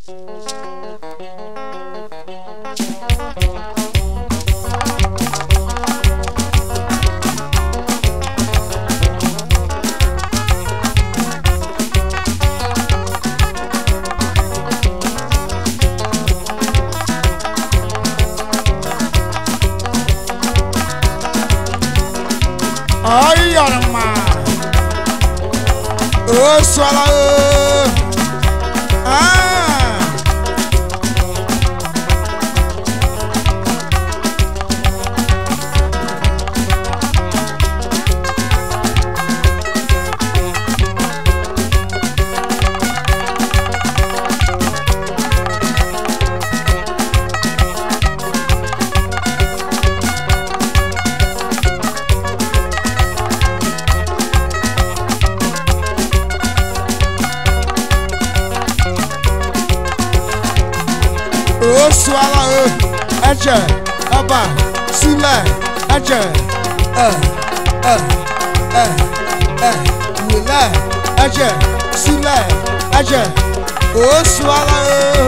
ọyọrọma o sọla o Ah. o sọla o ẹjẹ ọba sílẹ̀ ẹjẹ ẹ ẹ ẹ ẹ wìlẹ̀ ẹjẹ sílẹ̀ ẹjẹ o sọla o.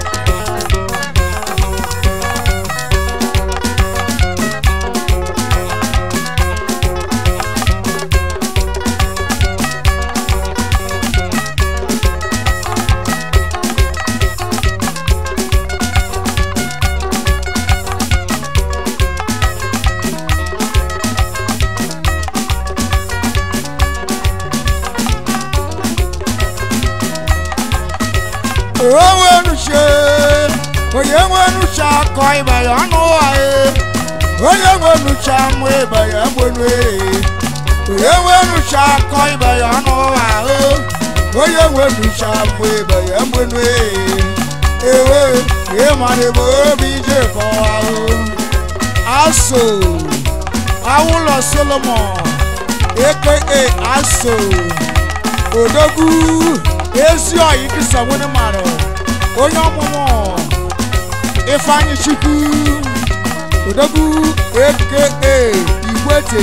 onwe nuche onye nwe nuche akọ ibe ya ọnụ wae onye nwe nuche amụ ibe ya gbenu onye nwe nuche akọ ibe ya ọnụ wae onye nwe nuche amụ ibe ya gbenu ewe ịmara ebe obi ije kọwa aso awụlọ solomon aka aso odogwu ezi ọyị kịsa nwere mara onye ọmụmụ ifeanyị chukwu odogwu aka igwete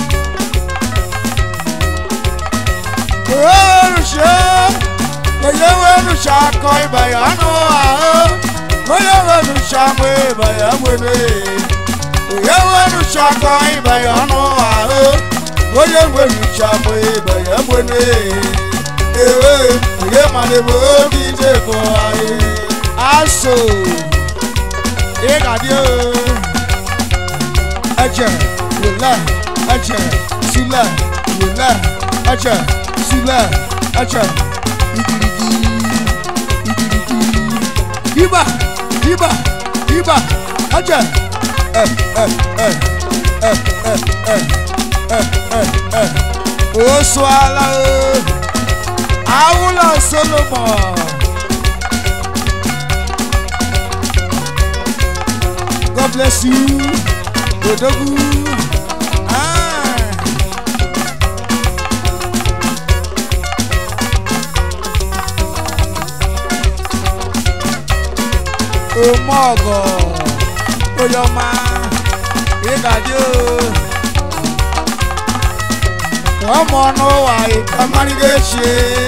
oruche onye weruche akọ ịba ya anụ ahụ onye weruche amụ ịba ya nwere onye weruche akọ ịba ya anụ ahụ onye weruche amụ ịba ya nwere ewe onye mara ebe obi ije kọ anyị aso ị ga-adị ẹjẹ wòlẹ ẹjẹ sílẹ wòlẹ ẹjẹ sílẹ ẹjẹ igirigi igirigi ibà ibà ibà ẹjẹ ẹ ẹ ẹ ẹ ẹ ẹ ẹ ẹ ẹ oṣù ala o awúlọ solomon. God bless you. Odogu. Ah. Omogo. Oyoma. Ìdájọ́. Ọmọ ọ̀nà wà ìkàmárígéṣe.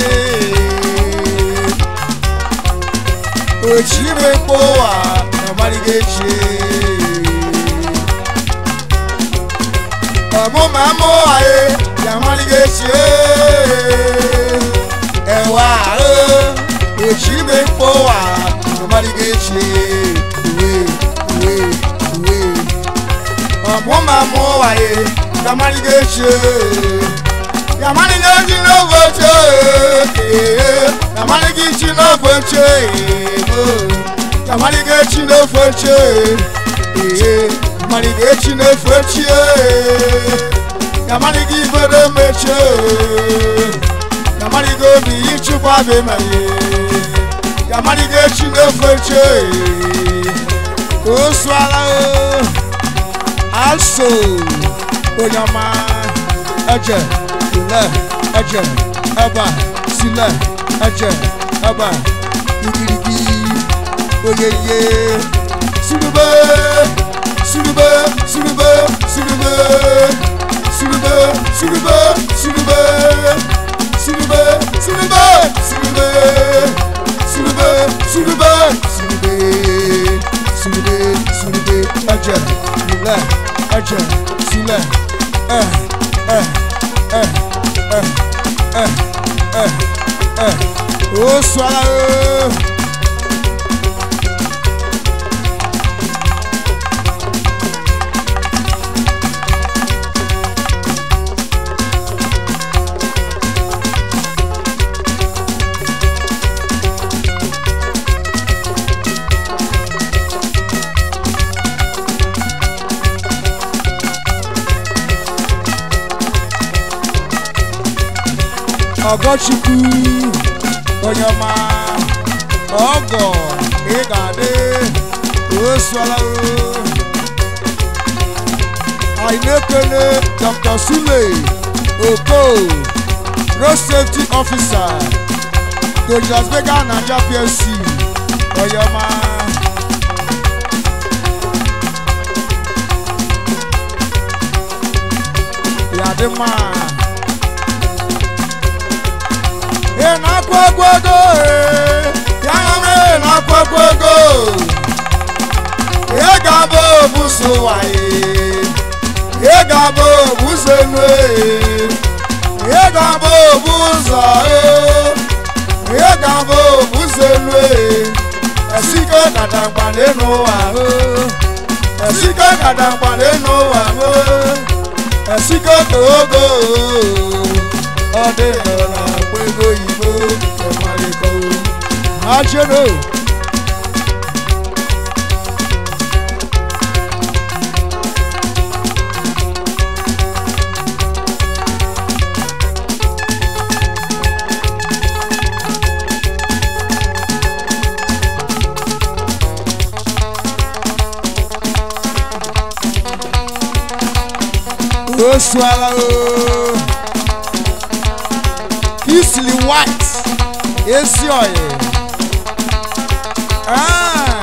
Òchìrè kó wà ìkàmárígéṣe. ọmụ ma mụ ayé yamalige ṣe ẹwà ahụ òṣìbẹ kpọ wà yamalige ṣe uwe uwe uwe ọmụ ma mụ ayé yamalige ṣe yamalige ṣi n'ofe ṣe yamalige ṣi n'ofe ṣe yamalige ṣi n'ofe ṣe yamaligi echi na-efu echi yamaligi ibere mechi yamaligi obi ịchịkwa bụ emeghe yamaligi echi na-efu echi ka o suala aso onye ọma eje ile eje ebe a sile eje ebe a igirigi oyeye sirube sirube sirube sirube sirube sirube sirube sirube sirube sirube surube surube surube surube surube ẹ̀jẹ̀ sílẹ̀ ẹ̀jẹ̀ sílẹ̀ ẹ ẹ ẹ ẹ ẹ ẹ ẹ ó sọ ara ẹ. ọgọchukwu onye ọma ọgọ ị ga-adị osuala anyị na-ekele dr sule oko road safety officer dojas vega naija plc onye ọma ya dị mma ị na-akwa egwu ego ee, ya mere ị na-akwa egwu ego ị ga-abụ obuso waye ị ga-abụ obuso enu ee, ị ga-abụ obu ụzọ ee, ị ga-abụ obuso enu ee, esike kadangba n'enu ụwa ee, esike kadangba n'enu ụwa ee, esike togo ọ dị n'ụlọ akpa ego oyibo ịmalịkọ ajero osuala ooo isili white esi oyi ah.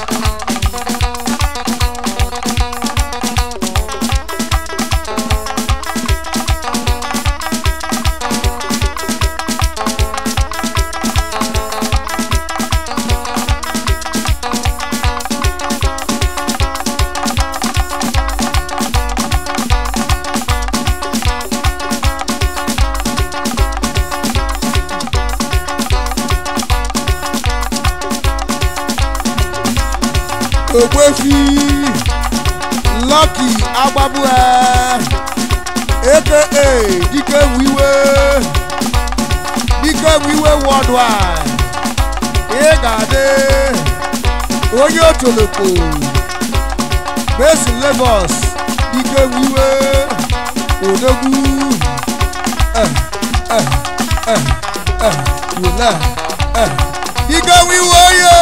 ogbefi lucky agbabue aka dike wiwe dike wiwe worldwide ị ga-adị onye otoloko besi lagos dike wiwe odogwu eh, eh, eh, eh, wele eh. dike wiwe oye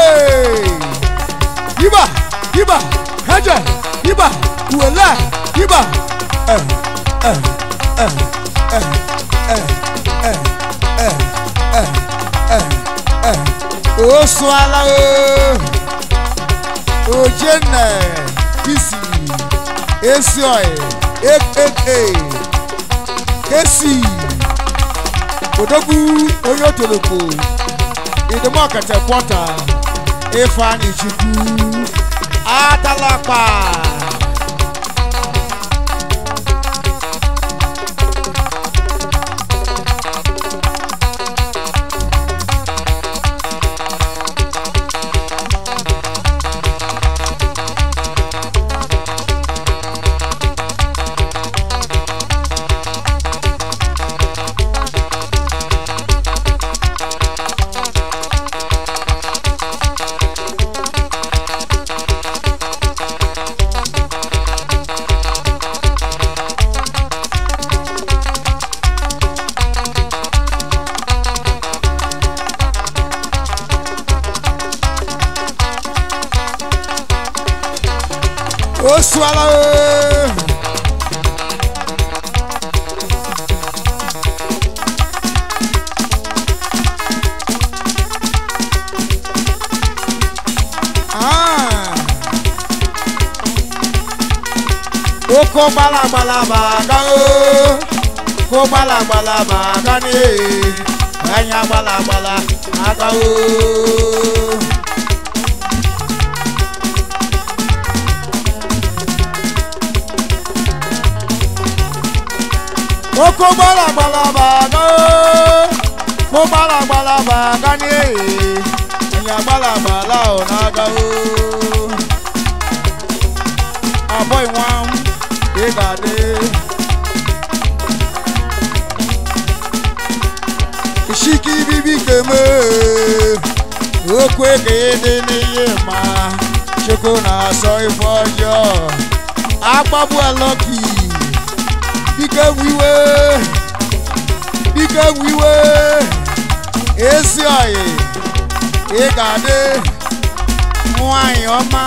yiba yiba hajj yiba wòlá yiba ẹ ẹ ẹ ẹ ẹ ẹ ẹ ẹ ẹ ẹ oṣù aláwo ojenne kisi esi ọyẹ aka kesi odogwu onye otoloko idimọkẹtẹ kwọta ifeanyi chukwu atalakpa. oṣù aláwọ̀. ó kó gbalagbala bàgá ó kó gbalagbala bàgá ní anya gbala agbala aka oo oko gbala gbala baga mo gbala gbala baga ni ee anya gbala gbala ọ n'aga oo abọ́ ìwọ̀n ìgbàdé. Ìṣíkí bíbí kèmé okwu ekeyede n'ihe ma chukwu na-asọ ife ọjọọ agbagbu alọki bike wiwe bike wiwe ezi ọyị ịgade nwanyị ọma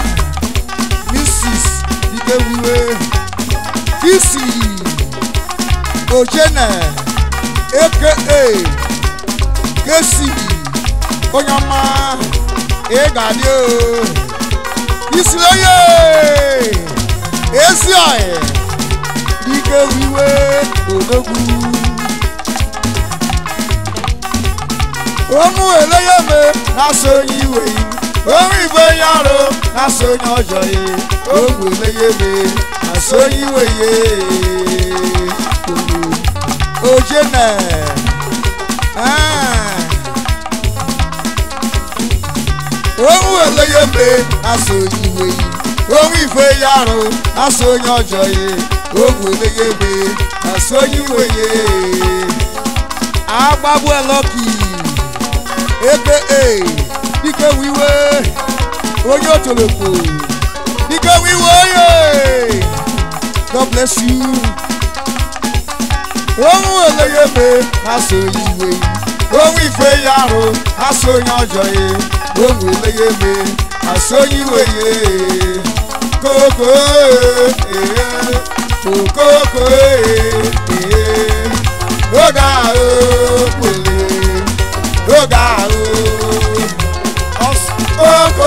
mrs bike wiwe isi ojene aka kesi onye ọma ịgadị o isi onye ezi ọyị bike wiwe odogwu ohun eléyèmé lásán oyin ìwé yìí ohun ìgbé yàrá lásán oyin ọjọ́ yìí ohun eléyèmé lásán oyin ìwé yìí oje nẹ ohun eléyèmé lásán oyin ìwé yìí ohun ìgbé yàrá lásán oyin ọjọ́ yìí ohun eléyèmé lásán oyin ìwé yìí agbagbu ẹlọ́kì aka dike wiwe onye otoloko dike wiwe oye god bless you ohun eleyeme aso iwe ohun ife yaro aso onye ọjọ ye ohun eleyeme aso iwe ye koko ee koko ee oge ahụ kwele oge ahụ koko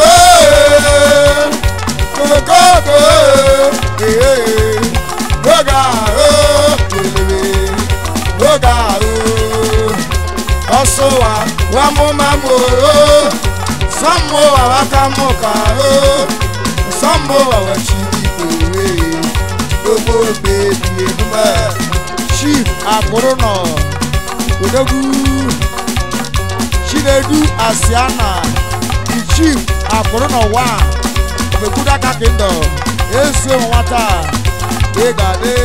koko ee oge ahụ kwele oge ahụ ọsụwa wamụmamụ sọmụwa wakamụka sọmụwa wachibikwe gbogbo bebi emume chief akpụrụ nọ odogwu chinedu asiana the chief akpụrụ nọ wa obegudaka kingdom esi nwata ịgade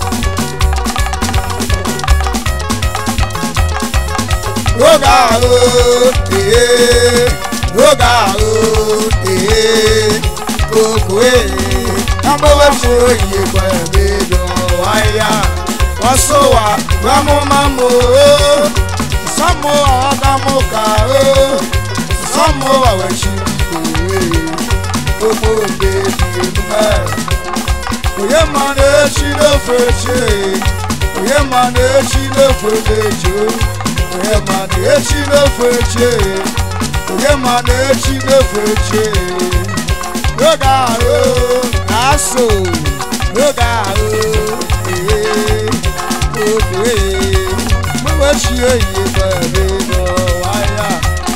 oge ahụ ee oge ahụ ee koko ee agbawafo oyi gbabedo ahịhịa ọsọwa gbamụmamụ sọmụ ọgamụka sọmụ ọwechibikowe gbogbo bebi emume onye ma na-echi n'ofe eche onye ma na-echi n'ofe eche onye ma na-echi n'ofe eche onye ma na-echi n'ofe eche n'oge ahụ aso n'oge ahụ ee oge ee mmewechi oyi bebe n'ọwaya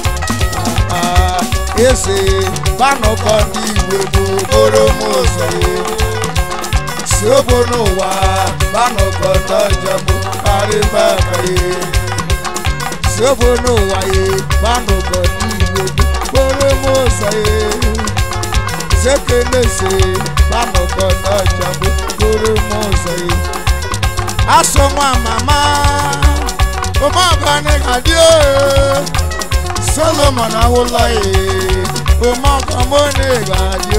eze banụkọ ndị igwe n'okporo m ụzọ si obo n'ụwa banụkọ ndị ọjọọ bụ karịba karị si obo n'ụwa ye banụkọ ndị igwe n'okporo m ụzọ ye sekelese banụkọ ndị ọjọọ bụ okporo m ụzọ ye aso nwa mama ụmụọgọ ga-adị solomon awụlọ ye ụmụọgọ mone ga-adị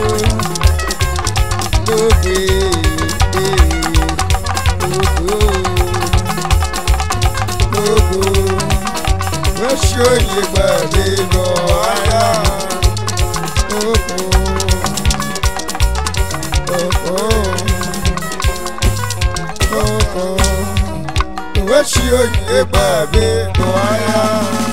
n'oge ogo oṣù oyi gbàdé lọ ara ogo ogo oṣù oyi gbàdé lọ ara.